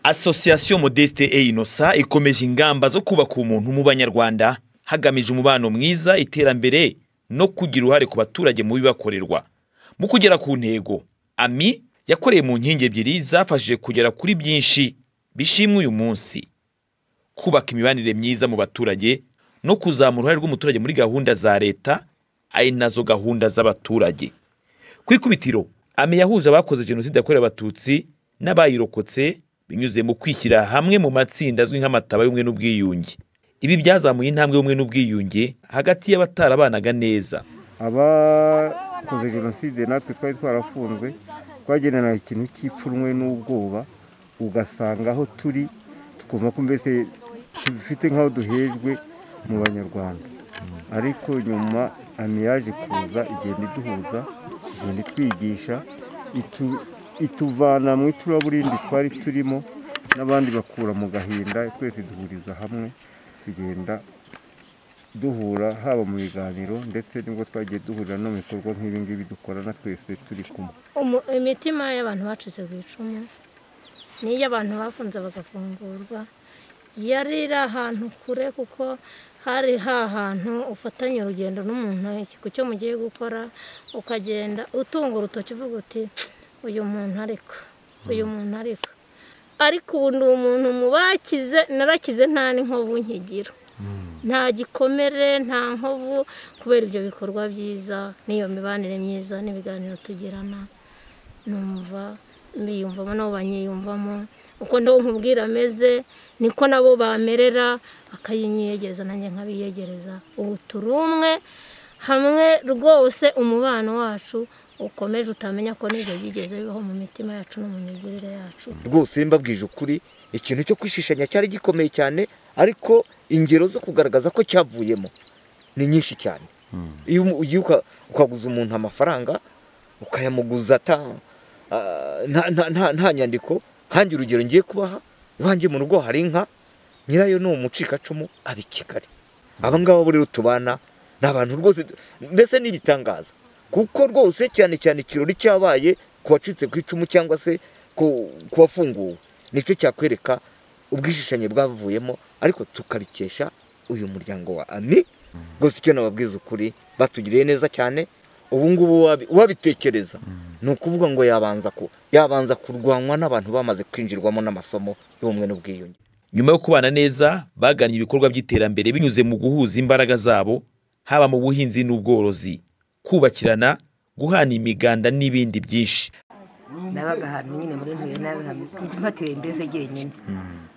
Association Modeste et Innocent ikomeje ingamba zo kubaka umuntu mu banyarwanda hagamijwe umubano mwiza, iterambere no kugira uruhare ku baturage mu bibakorerwa. Mu kugera ku ntego, AMI yakoreye mu nkingi ebyiri zafashije kugera kuri byinshi bishimwa uyu munsi. Kubaka imibanire myiza mu baturage no kuzamura uruhare rw'umuturage muri gahunda za leta, ari nazo gahunda z'abaturage. Ku ikubitiro, AMI yahuje abakoze Jenoside yakorewe Abatutsi n'abayirokotse binyuze mu kwishyira hamwe mu matsinda azwi nk'amataba y'ubumwe n'ubwiyunge. Ibi byazamuye intambwe y'ubumwe n'ubwiyunge hagati y'abatarabanaga neza. abakoze jenoside natwe twari twarafunzwe twagendana ikintu cy'ipfunwe n'ubwoba ugasanga aho turi tukumva ko mbese dufite nk'aho duhejwe mu banyarwanda ariko nyuma amiyaje kuza igenda iduhuza igenda itwigisha itu- ituvana mu icuraburindi twari turimo n'abandi bakura mu gahinda twese duhuriza hamwe tugenda duhura haba mu biganiro ndetse nibwo twagiye duhurira no mu bikorwa nk'ibi ngibi dukorana twese turi kumwe Umu- imitima y'abantu bacitse ku icumu n'iy'abantu bafunze bagafungurwa yari iri ahantu kure kuko hari hahantu ufatanya urugendo n'umuntu ikigo cyo mugiye gukora ukagenda utunga urutoki uvuga uti uyu muntu ariko uyu muntu ariko ariko ubu ndi umuntu mu bakize narakize nta n'inkovu nkigira nta gikomere nta nkovu kubera ibyo bikorwa byiza n'iyo mibanire myiza n'ibiganiro tugirana numva mbiyumvamo nabo banyiyumvamo uko ndobo nkubwira ameze niko nabo bamerera akayinyegereza nanjye nkabiyegereza ubu turi umwe hamwe rwose umubano wacu ukomeje utamenya ko n'ibyo byigeze bibaho mu mitima yacu no mu migirire yacu rwose mbabwije ukuri ikintu cyo kwishishanya cyari gikomeye cyane ariko ingero zo kugaragaza ko cyavuyemo ni nyinshi cyane iyo umu- ugiye uka- ukaguza umuntu amafaranga ukayamuguza ata- ah, nta- nta- nta- nta nyandiko nkange urugero ngiye kubaha iwanjye mu rugo hari inka nyirayo ni umucikacumu aba i kigali aba ngaba bo rero tubana ni abantu rwose mbese ni ibitangaza kuko rwose cyane cyane ikirori cyabaye ku wacitse ku icumu cyangwa se ku ku wafunguwe nicyo cyakwereka ubwishishanye bwavuyemo ariko tukabikesha uyu muryango wa ami rwose icyo nababwiza ukuri batugiriye neza cyane ubu ngubu wabi- uwabitekereza ni ukuvuga ngo yabanza ku yabanza kurwanwa n'abantu bamaze kwinjirwamo n'amasomo y'ubumwe n'ubwiyunge Nyuma yo kubana neza, bagannye ibikorwa by'iterambere binyuze mu guhuza imbaraga zabo, haba mu buhinzi n'ubworozi, kubakirana, guhana imiganda n'ibindi byinshi. nabaga ahantu nyine muri ntuye nabi mpatuye mbese jyenyine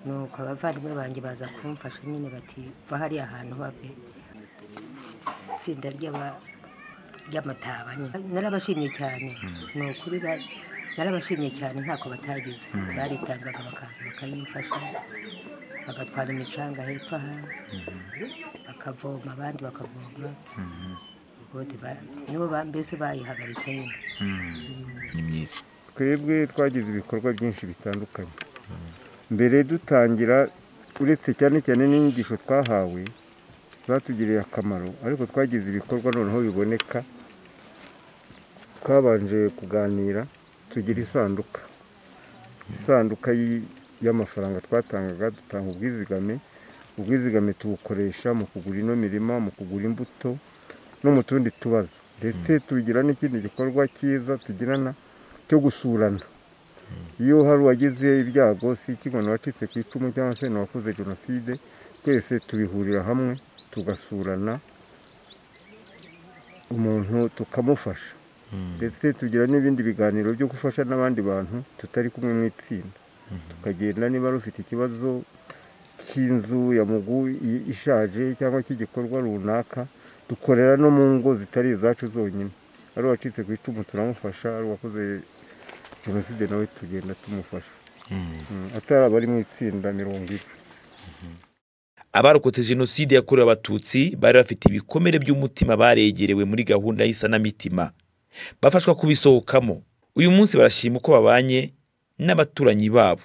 nuko abavandimwe banjye baza kumfasha nyine bati va hariya hantu bave itsinda ry'aba- ry'amataba nyine narabashimye cyane ni ukuri ba- narabashimye cyane ntako batagize baritangaga bakaza bakayimfasha bagatwara imicanga hepfo aha bakavoma abandi bakavoma ubundi ba- nibo ba- mbese bayihagaritse nyine Ni myiza. twebwe twagize ibikorwa byinshi bitandukanye mbere dutangira uretse cyane cyane n'inyigisho twahawe zatugiriye akamaro ariko twagize ibikorwa noneho biboneka twabanje kuganira tugira isanduka isanduka y- y'amafaranga twatangaga dutanga ubwizigame ubwizigame tubukoresha mu kugura ino mirima mu kugura imbuto no mu tundi tubazo ndetse tugira n'ikindi gikorwa cyiza tugirana cyo gusurana iyo hari uwagize ibyago si ikibona wacitse ku icumu cyangwa se n'uwakoze jenoside twese tubihurira hamwe tugasurana umuntu tukamufasha ndetse tugira n'ibindi biganiro byo gufasha n'abandi bantu tutari kumwe mu itsinda tukagenda niba ari ufite ikibazo cy'inzu ya mugu i- ishaje cyangwa cy'igikorwa runaka dukorera no mu ngo zitari izacu zonyine ari uwacitse ku icumu turamufasha ari uwakoze jenoside nawe tugenda tumufasha Mm, atari abari mu itsinda mirongo ine Abarokotse Jenoside yakorewe Abatutsi bari bafite ibikomere by'umutima baregerewe muri gahunda y'isanamitima, bafashwa kubisohokamo. Uyu munsi barashima uko babanye n'abaturanyi babo.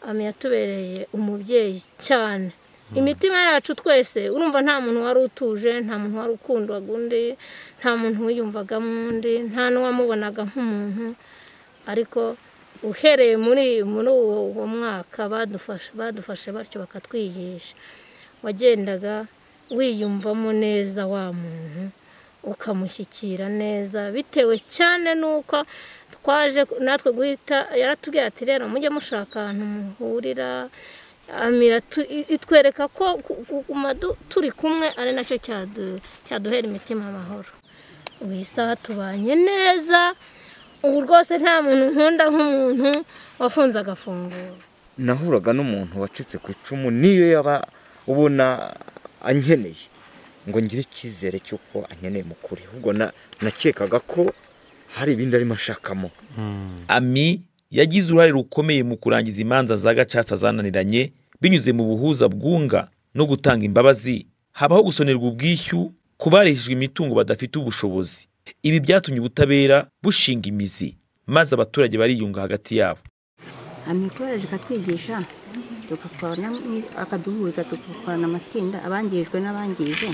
ami yatubereye umubyeyi cyane imitima yacu twese urumva nta muntu wari utuje nta muntu wari ukundwaga undi nta muntu wiyumvagamo undi nta n'uwamubonaga nk'umuntu ariko uhereye muri muri uwo uwo mwaka badufashe badufashe batyo bakatwigisha wagendaga wiyumvamo neza wa muntu ukamushyikira neza bitewe cyane n'uko twaje natwe guhita yaratubwira ati rero mujye mushaka ahantu muhurira amira tu- i- itwereka ko ku- kuguma du- turi kumwe ari nacyo cyadu- cyaduhera imitima amahoro ubu isaha tubanye neza ubu rwose nta muntu nkunda nk'umuntu wafunze agafunguro nahuraga n'umuntu wacitse ku icumu niyo yaba ubona ankeneye ngo ngire icyizere cy'uko ankeneye mu kuri ahubwo na- nakekaga ko hari ibindi arimo ashakamo ami yagize uruhare rukomeye mu kurangiza imanza za gacaca zananiranye binyuze mu buhuza bwunga no gutanga imbabazi habaho gusonerwa ubwishyu ku barishijwe imitungo badafite ubushobozi ibi byatumye ubutabera bushinga imizi maze abaturage bariyunga hagati yabo amikoroje ikatwigisha tugakorana akaduhuza tugakorana amatsinda abangirijwe n'abangije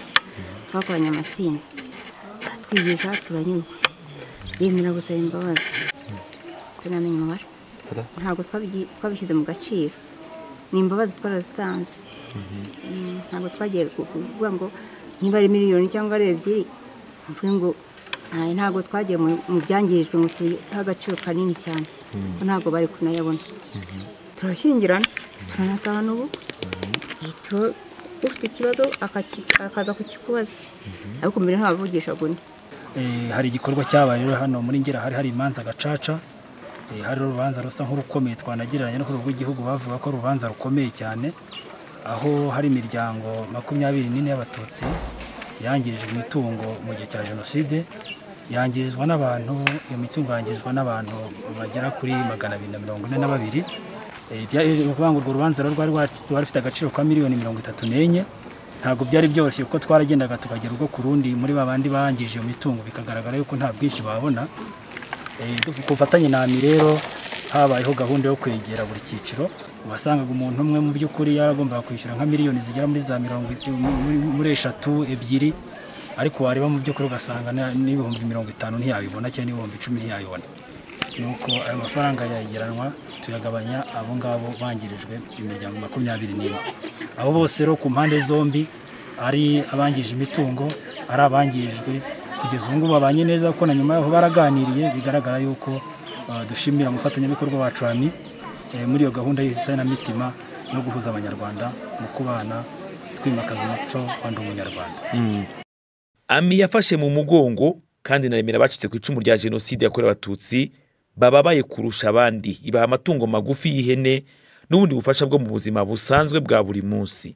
twakoranye amatsinda atwigisha turanyurwa yemera gusaba imbabazi sinamenya umubare ntabwo twabigi- twabishyize mu gaciro ni imbabazi twarazitanze Mm, ntabwo twagiye ku- kuvuga ngo niba ari miliyoni cyangwa ari ebyiri mvuge ngo "Ntaye, ntabwo twagiye mu- mu byangirijwe ngo tubihe agaciro kanini cyane kuko ntabwo bari kunayabona turashyingirana turanatahana ubu Turo- ufite ikibazo akaki- akaza kukikubaza ariko mbere ntabavugishaga undi Eh, hari igikorwa cyabaye rero hano muri ngera hari hari imanza gacaca Eh, hari urubanza rusa nk'urukomeye twanagereranya no ku rwego rw'igihugu bavuga ko ari urubanza rukomeye cyane aho hari imiryango makumyabiri n'ine y'abatutsi yangirijwe imitungo mu gihe cya jenoside yangirizwa n'abantu iyo mitungo yangirizwa n'abantu bagera kuri magana abiri na mirongo ine na babiri Eh, bya- ni ukuvuga ngo urwo rubanza rero rwari rwa- rwari rufite agaciro ka miliyoni mirongo itatu n'enye ntabwo byari byoroshye kuko twaragendaga tukagera ubwo ku rundi muri ba bandi bangije iyo mitungo bikagaragara yuko nta bwishyu babona Eh, du- ku bufatanye na AMI rero habayeho gahunda yo kwegera buri cyiciro wasangaga umuntu umwe mu by'ukuri yaragombaga kwishyura nka miliyoni zigera muri za mirongo i- muri, muri eshatu ebyiri ariko wareba mu by'ukuri ugasanga na- n'ibihumbi mirongo itanu ntiyabibona cyangwa n'ibihumbi icumi ntiyabibona nuko ayo mafaranga yayegeranwa tuyagabanya abo ngabo bangirijwe imiryango makumyabiri n'ine abo bose rero ku mpande zombi ari abangije imitungo ari abangirijwe kugeza ubu ngubu babanye neza kuko na nyuma yaho baraganiriye bigaragara yuko eh, dushimira umufatanyabikorwa wacu ami eh, muri iyo gahunda y'isanamitima no guhuza abanyarwanda mu kubana twimakaza umuco wa ndi umunyarwanda ami yafashe mu mugongo kandi naremera abacitse ku icumu rya jenoside yakorewe abatutsi bababaye kurusha abandi ibaha amatungo magufi y'ihene n'ubundi bufasha bwo mu buzima busanzwe bwa buri munsi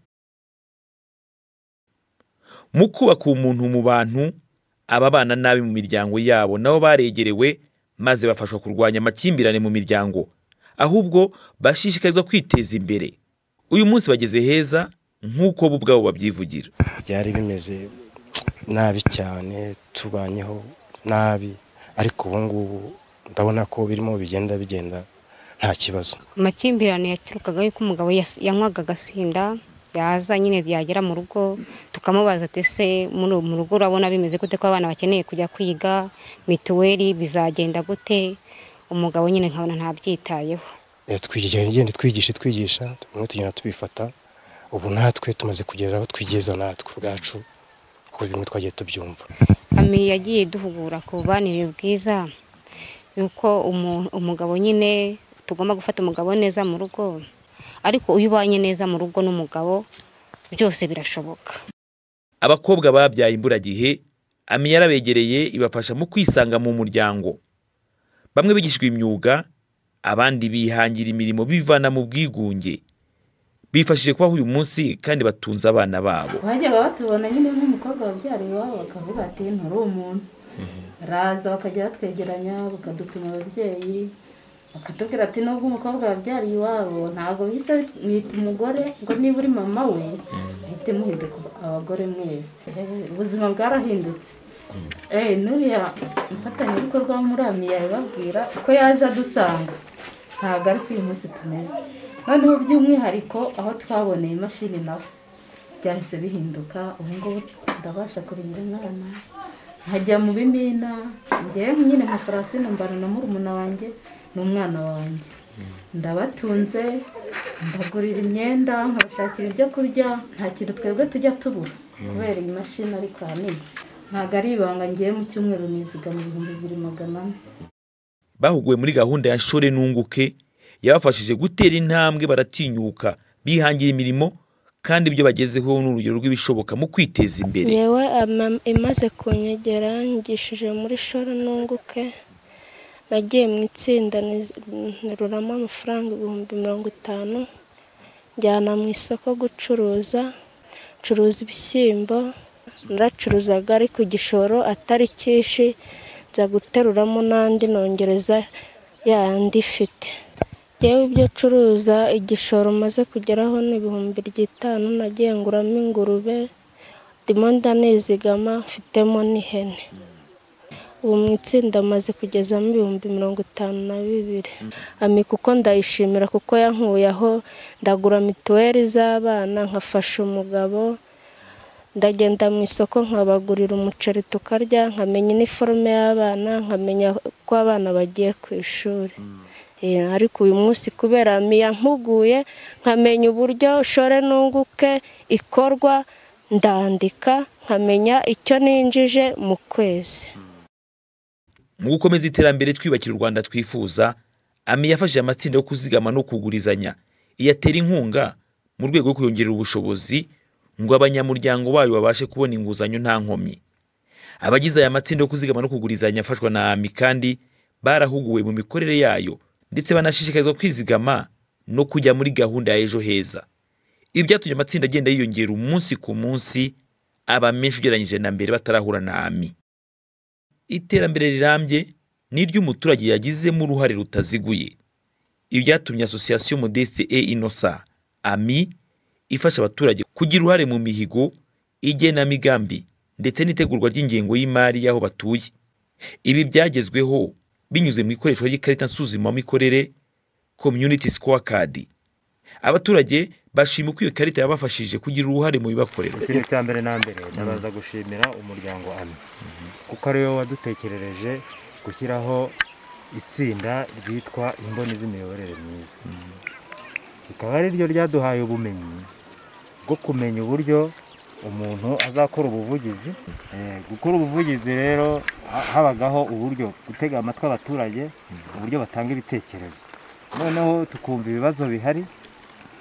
mu kubaka umuntu mu bantu ababana nabi mu miryango yabo nabo baregerewe maze bafashwa kurwanya amakimbirane mu miryango ahubwo bashishikarizwa kwiteza imbere uyu munsi bageze heza nk'uko bo ubwabo babyivugira byari bimeze nabi cyane tubanyeho nabi ariko ubu ngubu ndabona ko birimo bigenda bigenda nta kibazo amakimbirane yaturukaga yuko umugabo yas- yanywaga agasinda yaza nyine yagera mu rugo tukamubaza ati ese muri mu rugo urabona bimeze gute ko abana bakeneye kujya kwiga mituweli bizagenda gute umugabo nyine nkabona ntabyitayeho Eh, twigira- ngende twigishe twigisha bimwe tugenda tubifata ubu natwe tumaze kugera aho twigeza natwe ubwacu kuko bimwe twagiye tubyumva ami yagiye duhugura ku bubanire bwiza yuko umu- umugabo nyine tugomba gufata umugabo neza mu rugo ariko iyo ubanye neza mu rugo n'umugabo byose birashoboka abakobwa babyaye imburagihe ami yarabegereye ibafasha mu kwisanga mu muryango bamwe bigishijwe imyuga abandi bihangira imirimo bivana mu bwigunge bifashije kubaho uyu munsi kandi batunze abana babo bajyaga batubona nyine nk'umukobwa wabyara iwabo bakavuga ati nturi umuntu raza bakajya batwegeranya bakadutuma ababyeyi bakatubwira ati nubwo umukobwa wabyariye iwabo ntabwo bisa mwita umugore ngo niba uri mama we muhite muhinduka abagore mwese Eh, ubuzima bwarahindutse Eh, n'uriya mufatanyabikorwa wo muri amiya yababwira ko yaje adusanga ntabwo ari ko uyu munsi tumeze noneho by'umwihariko aho twaboneye imashini nawe byahise bihinduka ubu ngubu ndabasha kurihira umwana nkajya mu bimina ngewe nyine nka farasine mbana na murumuna wanjye n'umwana wanjye ndabatunze mbagurira imyenda nkabashakira ibyo kurya nta kintu twebwe tujya tubura kubera iyi mashini ariko ahanini ntabwo ari ibanga ngiye mu cyumweru nizigama ibihumbi bibiri magana ane bahuguwe muri gahunda ya shore nunguke yabafashije gutera intambwe baratinyuka bihangira imirimo kandi ibyo bagezeho ni urugero rw'ibishoboka mu kwiteza imbere yewe ama- imaze kunyegera yangishije muri shoro nunguke nagiye mu itsinda niz- nteruramo amafaranga ibihumbi mirongo itanu njyana mu isoko gucuruza ncuruza ibishyimbo naracuruzaga ari ku gishoro atari cyinshi nza guteruramo n'andi nongereza yandi ifite yewe ibyo curuza igishoro maze kugeraho ni ibihumbi by'itanu nagiye nguramo ingurube ndimo ndanizigama mfitemo n'ihene ubu mu itsinda maze kugezamo ibihumbi mirongo itanu na bibiri ami kuko ndayishimira kuko yankuye aho ndagura mituweli z'abana nkafasha umugabo ndagenda mu isoko nkabagurira umuceri tukarya nkamenya iniforume y'abana nkamenya ko abana bagiye ku ishuri Eh, ariko uyu munsi kubera miya mpuguye nkamenya uburyo shore nunguke ikorwa ndandika nkamenya icyo ninjije mu kwezi mu gukomeza iterambere twiyubakira u rwanda twifuza ami yafashije amatsinda yo kuzigama no kugurizanya iyatera inkunga mu rwego rwo kuyongerera ubushobozi ngo abanyamuryango bayo babashe kubona inguzanyo nta nkomyi abagize aya matsinda yo kuzigama no kugurizanya afashwa na ami kandi barahuguwe mu mikorere yayo ndetse banashishikarizwa kwizigama no kujya muri gahunda ya ejo heza ibi byatumye amatsinda agenda yiyongera umunsi ku munsi aba menshi ugereranyije na mbere batarahura na ami iterambere rirambye ni iry'umuturage yagizemo uruhare rutaziguye ibi byatumye asosiyasiyo modeste e inosa ami ifasha abaturage kugira uruhare mu mihigo igenamigambi ndetse n'itegurwa ry'ingengo y'imari y'aho batuye ibi byagezweho binyuze mu ikoreshwa ry'ikarita nsuzumamikorere community scorecard abaturage bashima uko iyo karita yabafashije kugira uruhare mu bibakorerwa ikintu cya mbere na mbere ndabaza gushimira umuryango ami kuko ari wowe wadutekereje gushyiraho itsinda ryitwa imboni z'imiyoborere myiza rikaba ari ryo ryaduhaye ubumenyi bwo kumenya uburyo umuntu azakora ubuvugizi Eh, gukora ubuvugizi rero ha- habagaho uburyo gutega amatwi abaturage uburyo batanga ibitekerezo noneho tukumva ibibazo bihari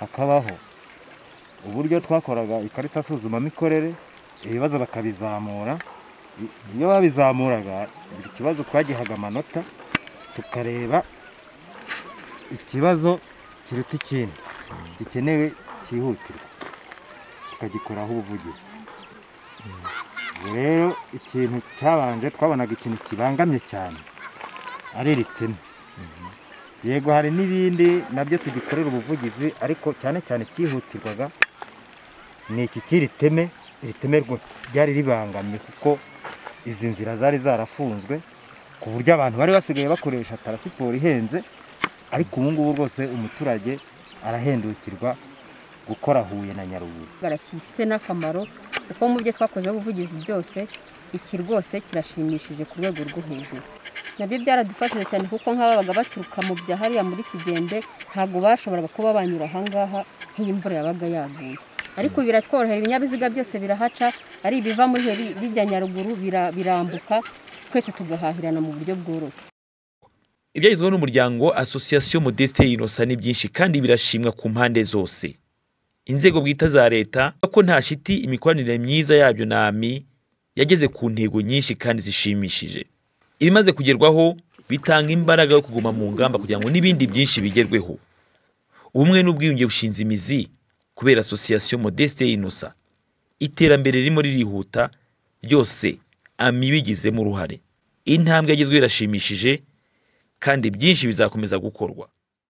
hakabaho uburyo twakoraga ikarita nsuzumamikorere ibibazo bakabizamura I- iyo babizamuraga buri kibazo twagihaga amanota tukareba ikibazo kiruta ikindi gikenewe cyihutirwa tukagikoraho ubuvugizi Ubwo rero ikintu cyabanje twabonaga ikintu kibangamye cyane ari iri pine yego hari n'ibindi nabyo tugikorera ubuvugizi ariko cyane cyane cyihutirwaga ni iki cy'iri teme iri teme rwo ryari ribangamye kuko izi nzira zari zarafunzwe ku buryo abantu bari basigaye bakoresha tarasiporo ihenze ariko ubu ngubu rwose umuturage arahendukirwa gukora Huye na Nyaruguru gifite n'akamaro kuko mu byo twakozeho ubuvugizi byose iki rwose kirashimishije ku rwego rwo hejuru nabyo byaradufashije cyane kuko nk'ababaga baturuka mu bya hariya muri kigembe ntabwo bashoboraga kuba banyura ahangaha nk'iyo imvura yabaga yaguye ariko ubu biratworohera ibinyabiziga byose birahaca ari ibiva muri Huye bi- bijya nyaruguru bira- birambuka twese tugahahirana mu buryo bworoshye ibyagezweho n'umuryango asosiyasiyo modeste y'inosa ni byinshi kandi birashimwa ku mpande zose inzego bwite za leta ko nta shiti imikoranire myiza yabyo na ami yageze ku ntego nyinshi kandi zishimishije ibimaze kugerwaho bitanga imbaraga yo kuguma mu ngamba kugira ngo n'ibindi byinshi bigerweho ubumwe n'ubwiyunge bushinze imizi kubera asosiyasiyo modeste y'inosa iterambere ririmo ririhuta ryose ami bigizemo uruhare intambwe yagezweho irashimishije kandi byinshi bizakomeza gukorwa